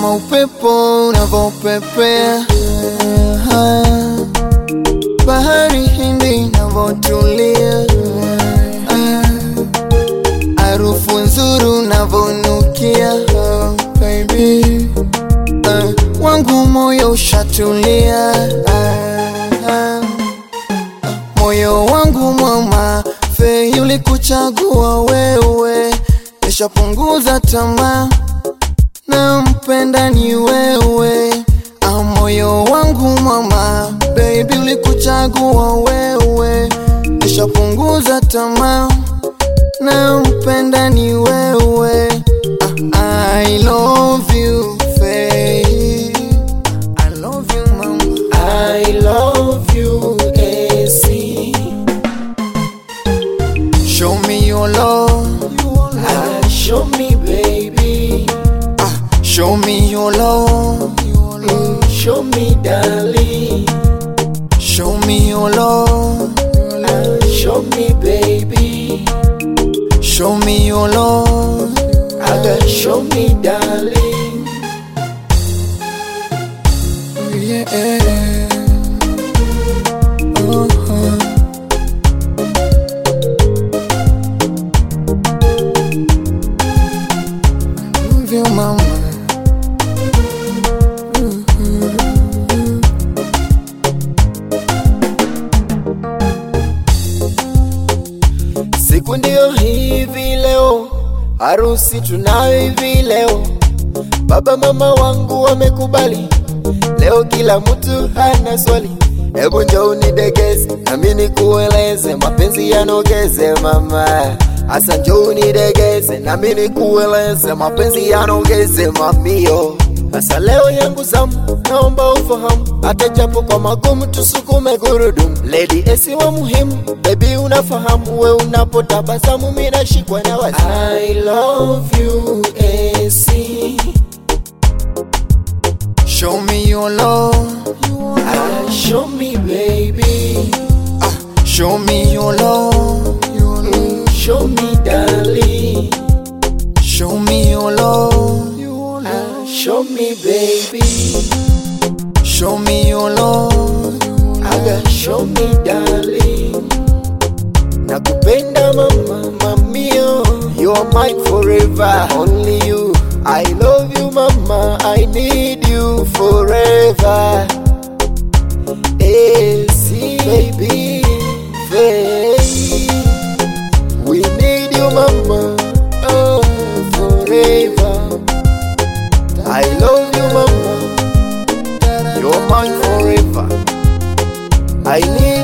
kama upepo unavyopepea, bahari Hindi inavyotulia, harufu nzuri unavyonukia, baby uh, wangu moyo ushatulia, moyo wangu mwama fe ulikuchagua wewe, nishapunguza tamaa nampenda ni wewe, ah, moyo wangu mama, baby ulikuchagua wewe, nishapunguza tamaa, nampenda ni wewe, ah, I love you Faye. I love you mama, I love you, AC. show me your love, Ah, show me, baby. ah, show me your love, Mm, show me, darling. show me your love, Ah, show me, baby. show me your love. I got show me, darling. Yeah. Uh-huh. Love you, mama. Siku ndio hivi leo, harusi tunayo hivi leo. Baba mama wangu wamekubali, leo kila mtu hana swali. Hebu njoo unidegeze, nami nikueleze, mapenzi yanogeze mama. Asa njoo unidegeze, nami nikueleze, mapenzi yanogeze mamio. Asa leo yangu zamu, naomba ufahamu, hata japo kwa magumu tusukume gurudumu. Lady esi wa muhimu, baby unafahamu, we unapotabasamu mimi nashikwa na wazi. I love you AC. Show me your love. Ah, show me baby, Ah, show me your love. Mm, show me darling, Show me your love. ah, show me baby, Show me your love. aga show me darling. Nakupenda mama, mamio, you are mine forever, only you. I love you mama, I need you forever. AC baby, baby. We need you mama, oh forever. I love you mama, you're mine forever. I need